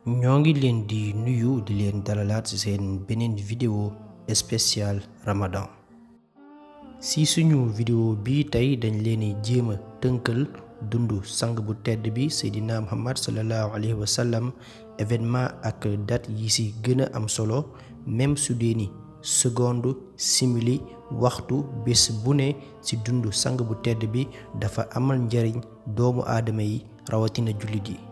ñoo ngi leen di nuyu di leen dalalaat ci seen beneen vidéo spéciale Ramadan ci suñu vidéo bi tey dañ leen di jéem a tënkal dundu sang bu tedd bi Seydina Muhammad sallallahu alayhi wa sallam événement ak date yi ci gën a am solo même su dee ni seconde simili waxtu bés bu ne ci dundu sang bu tedd bi dafa amal njariñ doomu aadama yi rawatina jullit yi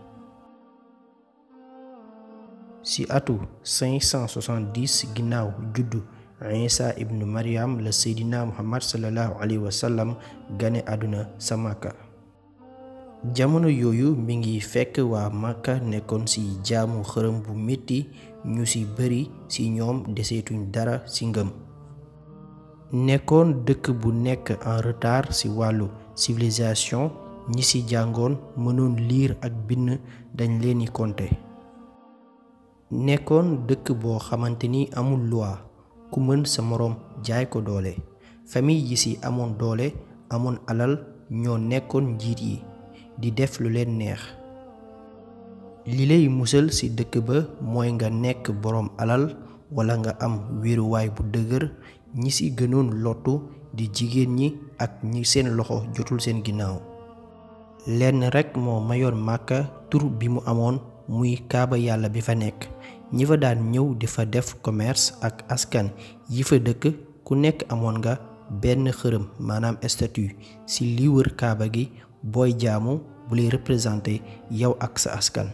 ci atu 570 ginnaaw juddu Isa ibnu Maryam la Seydina Muhammad sallallahu alayhi wa sallam gane àdduna sa Makka jamono yooyu mi ngi fekk waa Makka nekkoon ci jaamu xërëm bu metti ñu ci bari ci ñoom deseetuñ dara ci ngëm nekkoon dëkk bu nekk en retard ci wàllu civilisation ñi ci jàngoon mënoon liir ak bind dañ leeni compter nekkoon dëkk boo xamante ni amul loi ku mën sa moroom jaay ko doole famille yi ci amoon doole amoon alal ñoo nekkoon njiit yi di def lu leen neex li lay musal ci dëkk ba mooy nga nekk boroom alal walla nga am wéeruwaay bu dëgër ñi ci gënoon lottu di jigéen ñi ak ñi seen loxo jotul seen ginnaaw lenn rekk moo mayoon màkka tur bi mu amoon muy kaaba yàlla bi fa nekk ñi fa daan ñëw di fa def commerce ak askan yi fa dëkk ku nekk amoon nga benn xërëm maanaam statue ci li wër kaaba gi booy jaamu bu lay représenté yow ak sa askan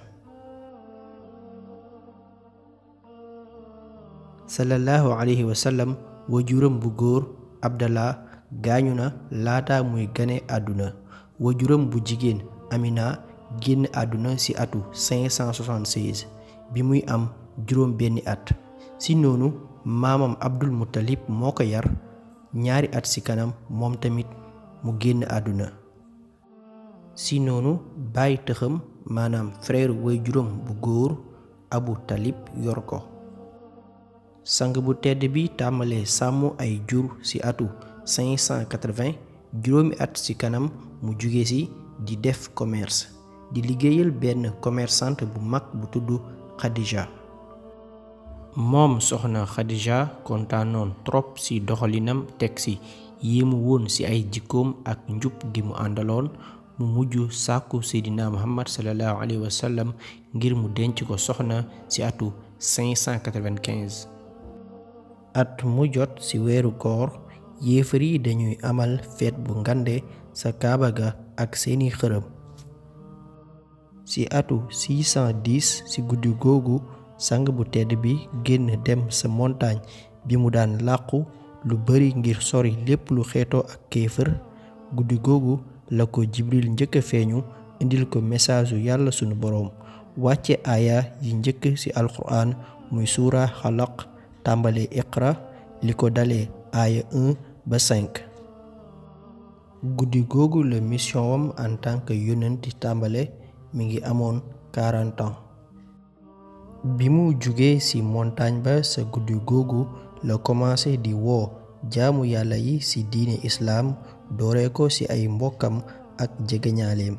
sallallahu alayhi wa sallam wajuram bu góor abdallah gaañu na laata muy gane àdduna wajuram bu jigéen amina génn àdduna ci atu 576 bi muy am juróom benni at ci noonu maamam abdul muttalib moo ko yar ñaari at ci kanam moom tamit mu génn àdduna ci noonu bàyyi tëxam maanaam frère way juróom bu góor abu talib yor ko sang bu tedd bi tàmbalee sàmm ay jur ci atu 580 juróomi at ci kanam mu jóge ci di def commerce di liggéeyal benn commerçante bu mag bu tudd Khadija moom soxna Khadija kontaanoon trop ci doxalinam teg ci yéemu woon ci ay jikkoom ak njub gi mu àndaloon mu mujj sàkku Seydina Muhammad sallallahu alayhi wa sallam ngir mu denc ko soxna ci atu 595 at mu jot ci weeru koor yéefar yi dañuy amal feet bu ngande sa kaaba ga ak seeni xërëm ci atu 610 ci guddi googu sang bu tedd bi génn dem sa montagne bi mu daan làqu lu bari ngir sori lépp lu xeetoo ak kéefër guddi googu la ko jibril njëkk a feeñu indil ko message yu yàlla sunu boroom wàcce aaya yi njëkk ci alquran muy suura xalaq tàmbale iqra li ko dalee aaya 1 ba 5 guddi googu la mission wam en tant que yonent tàmbale mi ngi amoon 40 ans bi mu jugee ci montagne ba sa guddi googu la commencé di woo jaamu yàlla yi ci diine islaam dooree ko ci ay mbokkam ak jegeñaaleem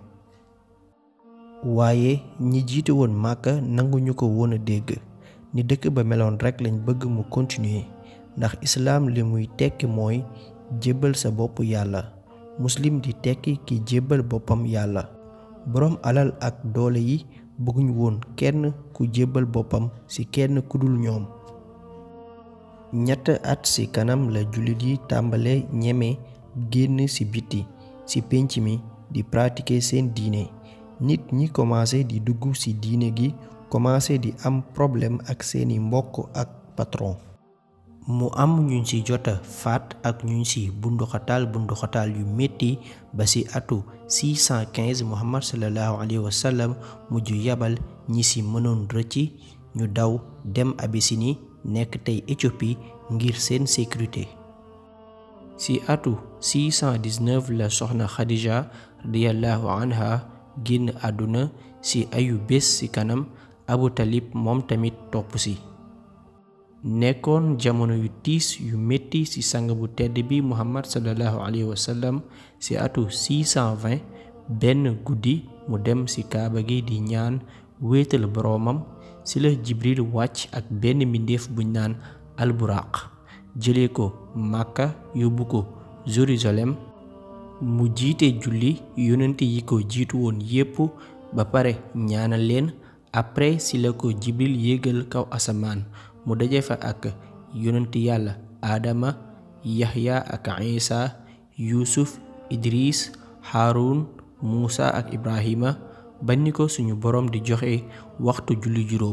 waaye ñi jiite woon màkka nanguñu ko woon a dégg ni dëkk ba meloon rekk lañ bëgg mu continuer ndax islaam li muy tekki mooy jébbal sa bopp yàlla muslim di tekki ki jébbal boppam yàlla boroom alal ak doole yi bëgguñ woon kenn ku jébbal boppam ci kenn ku dul ñoom ñett at ci kanam la jullit yi tàmbale ñeme génn ci biti ci pénc mi di pratiquer seen diine nit ñi commencé di dugg ci diine gi commencé di am problème ak seeni mbokk ak patron mu am ñuñ ci jota faat ak ñuñ ci bunduxataal bunduxataal yu metti ba ci atu 615 muhammad sallallahu alayhi wa sallam mujj yabal ñi ci mënoon rëcc ñu daw dem Abyssinie nekk tey Éthiopie ngir seen sécurité ci atu 619 la soxna Khadija radiyallahu anha génn àdduna ci ayu bés ci kanam Abu Talib moom tamit topp ci nekkoon jamono yu tiis yu metti ci sang bu tedd bi muhammad sallallahu alayhi wa sallam ci atu 620 benn guddi mu dem ci kaaba gi di ñaan wéetal boroomam ci la jibril wàcc ak benn mbindeef buñ naan alburaq jëlee ko màkka yóbbu ko jérusalem mu jiite julli yonent yi ko jiitu woon yépp ba pare ñaanal leen après ci la ko jibril yéegal kaw asamaan mu daje fa ak yonent yàlla aadama yaxya ak isa yuusuf idris haarun muusa ak ibrahima ba ni ko suñu boroom di joxe waxtu julli juróom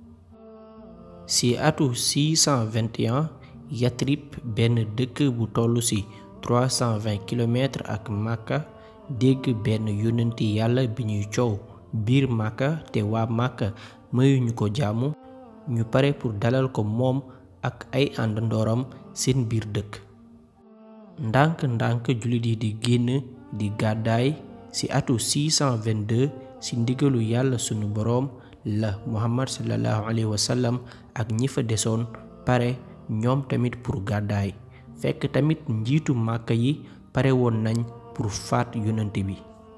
ci atu 621 yatrib benn dëkk bu tollu ci 320 kilomètres ak màkka dégg benn yonenti yàlla bi ñuy coow biir màkka te waa màkka mayuñu ko jaamu ñu pare pour dalal ko moom ak ay àndandooram seen biir dëkk ndànk ndànk jullit yi di génn di gàddaay ci atu 622 ci ndigalu yàlla sunu boroom la muhammad sallallahu alayhi wa sallam ak ñi fa desoon pare ñoom tamit pour gàddaay fekk tamit njiitu màkka yi pare woon nañ pour faat yonent bi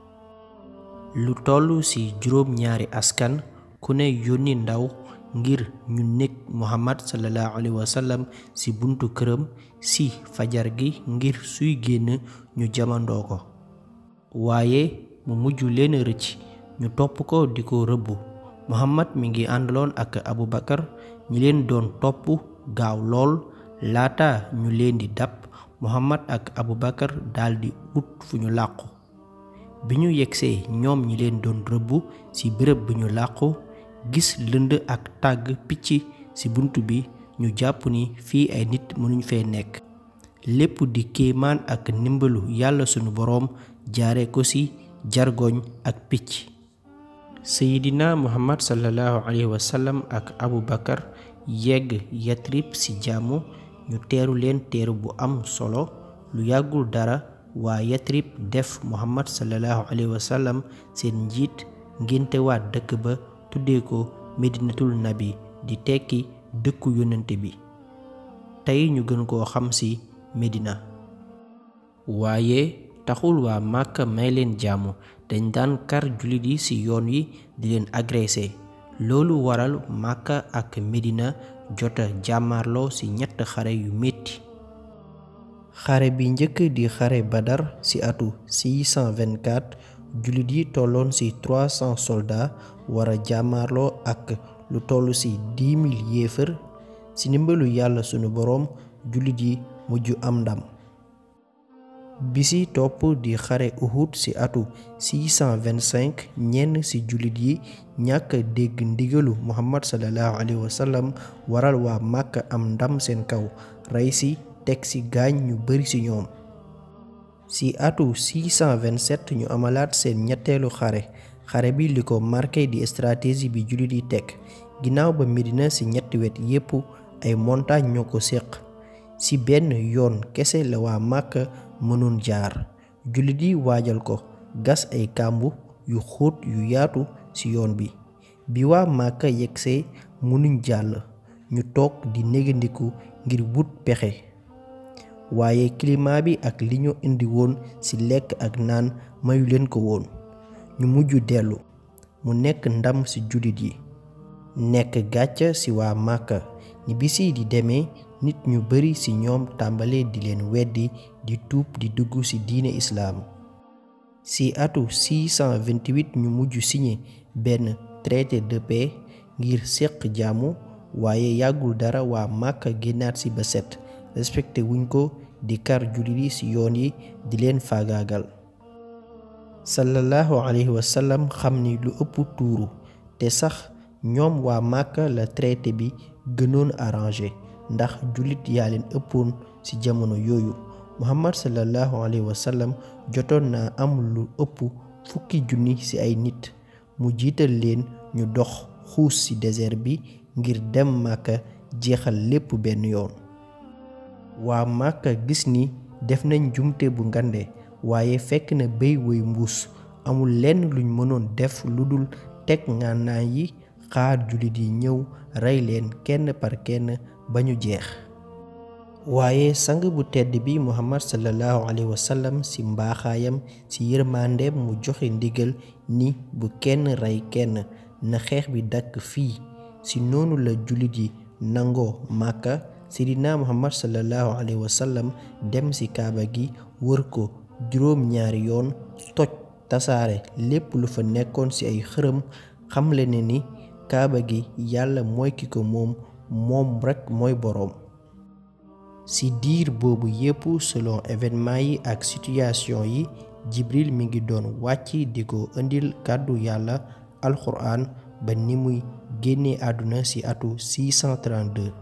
lu toll ci juróom ñaari askan ku ne yónni ndaw ngir ñu nekk muhammad sallallahu alayhi wa sallam ci buntu këram ci fajar gi ngir suy génn ñu jamandoo ko waaye mu mujj leen rëcc ñu topp ko di ko rëbb muhammad mi ngi àndaloon ak abu bakar ñi leen doon topp gaaw lool laata ñu leen di dab muhammad ak abu bakar daldi ut fu ñu làqu bi ñu yegsee ñoom ñi leen doon rëbb ci bërëb bi ñu làqu gis lënd ak tàgg picc ci bunt bi ñu jàpp ni fii ay nit mënuñ fee nekk lépp di kéemaan ak ndimbalu yàlla sunu boroom jaare ko ci jargoñ ak picc seydina muhammad sallallahu alayhi wa sallam ak abu bakar yegg yatrib ci jàmm ñu teeru leen teeru bu am solo lu yàggul dara waa yatrib def muhammad sallallahu alayhi wa sallam seen njiit ngénte waa dëkk ba tuddee ko medinatul nabi di tekki dëkku yonente bi tey ñu gën koo xam ci medina waaye taxul waa màkka may leen jàmm dañ daan kar jullit yi ci yoon yi di leen agressé loolu waral màkka ak medina jota jàmmarloo ci ñett xare yu metti xare bi njëkk di xare badar ci atu 624 jullit yi tolloon ci 300 soldats wara jàmmarloo ak lu toll ci 10 000 yéefar ci ndimbalu yàlla sunu boroom jullit yi mujj am ndam bisi topp di xare Uhud ci atu 625 ñenn ci jullit yi ñàkk dégg ndigalu Muhammad sallallahu alayhi wa sallam waral waa Màkka am ndam seen kaw rey ci teg ci gaañ ñu bari ci ñoom ci atu 627 ñu amalaat seen ñetteelu xare xare bi li ko marqué di stratégie bi jullit yi teg ginnaaw ba Medina ci ñetti wet yépp ay montagne ñoo ko séq ci benn yoon kese la waa Màkka mënoon jaar jullit yi waajal ko gas ay kàmbu yu xóot yu yaatu ci yoon bi bi waa Màkka yegsee mënuñ jàll ñu toog di négandiku ngir wut pexe waaye climat bi ak li ñu indi woon ci lekk ak naan mayu leen ko woon ñu mujj dellu mu nekk ndam ci jullit yi nekk gàcca ci waa Màkka ni bisi di demee nit ñu bari ci ñoom tàmbale di leen weddi di tuub di dugg ci diine islaam ci atu 628 ñu mujj signé benn traité de paix ngir séq jàmmu waaye yàggul dara waa Màkka génnaat ci ba set respecté wuñ ko di kar jullit yi ci yoon yi di leen faagaagal sallallahu alayhi wa sallam xam ni lu ëpp tuuru te sax ñoom waa Màkka la traité bi gënoon arrangé ndax jullit yaa leen ëppoon ci jamono yooyu muhammad sallallahu alayhi wa sallam jotoon naa am lu ëpp fukki junni ci ay nit mu jiital leen ñu dox xuus ci désert bi ngir dem màkka jeexal lépp benn yoon waa màkka gis ni def nañ jumte bu ngande waaye fekk na béy woy mbuus amul lenn luñ mënoon def lu dul teg ngànnaay yi xaar jullit yi ñëw rey leen kenn par kenn ba ñu jeex waaye sang bu tedd bi muhammad sallallahu alayhi wa sallam ci mbaaxaayam ci yërmandeem mu joxe ndigal ni bu kenn rey kenn na xeex bi dakk fii si noonu la jullit yi nangoo màkka seydina muhammad sallallahu alayhi wa sallam dem ci kaaba gi wër ko juróom ñaari yoon toj tasaare lépp lu fa nekkoon ci ay xërëm xamle ne ni kaaba gi yàlla mooy ki ko moom moom rekk mooy boroom ci diir boobu yépp selon événement yi ak situation yi jibril mi ngi doon wàcc di ko indil kàddu yàlla alxuraan ba ni muy génne àdduna ci atu 632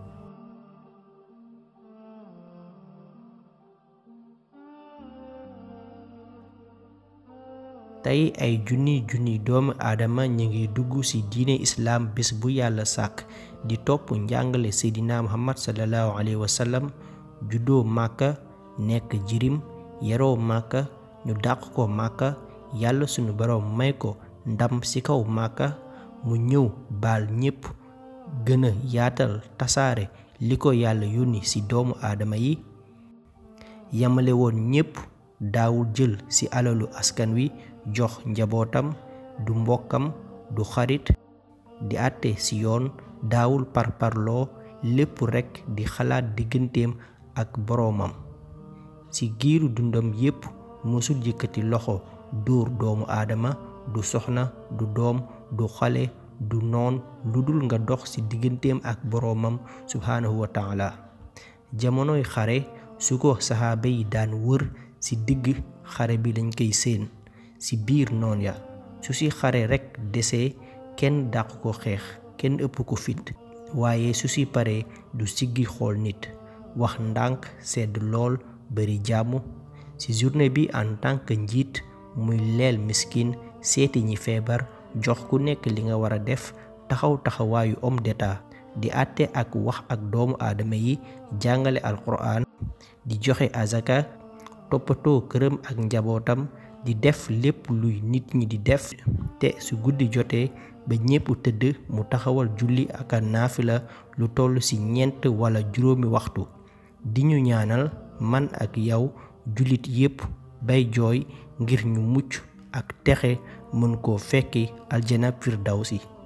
tey ay junni junni doomu aadama ñu ngi dugg ci diine islaam bés bu yàlla sàkk di topp njàngale seydina muhammad sallallahu alayhi wa sallam juddoo màkka nekk jirim yaroo màkka ñu dàq ko màkka yàlla sunu boroom may ko ndam ci kaw màkka mu ñëw baal ñépp gën a yaatal tasaare li ko yàlla yónni ci doomu aadama yi yamale woon ñépp daawul jël ci alalu askan wi jox njabootam du mbokkam du xarit di àtte ci yoon daawul parparloo lépp rekk di xalaat digganteem ak boroomam ci giiru dundam yépp mësul yëkkati loxo dóor doomu aadama du soxna du doom du xale du noon lu dul nga dox ci digganteem ak boroomam subhaanahu wa taala jamonoy xare su ko saxaaba yi daan wër ci digg xare bi lañ koy séen ci biir noon ya su ci xare rekk desee kenn dàq ko xeex kenn ëpp ko fit waaye su ci paree du siggi xool nit wax ndànk sedd lool bari jàmm ci journée bi en tant que njiit muy leel miskin seeti ñi feebar jox ku nekk li nga war a def taxaw taxawaayu homme d'état di àtte ak wax ak doomu aadama yi jàngale alquran di joxe azaka toppatoo këram ak njabootam di def lépp luy nit ñi di def te su guddi jotee ba ñépp tëdd mu taxawal julli ak a naafila lu toll ci ñeent wala juróomi waxtu di ñu ñaanal man ak yow jullit yépp bay jooy ngir ñu mucc ak texe mën koo fekki aljana firdawsi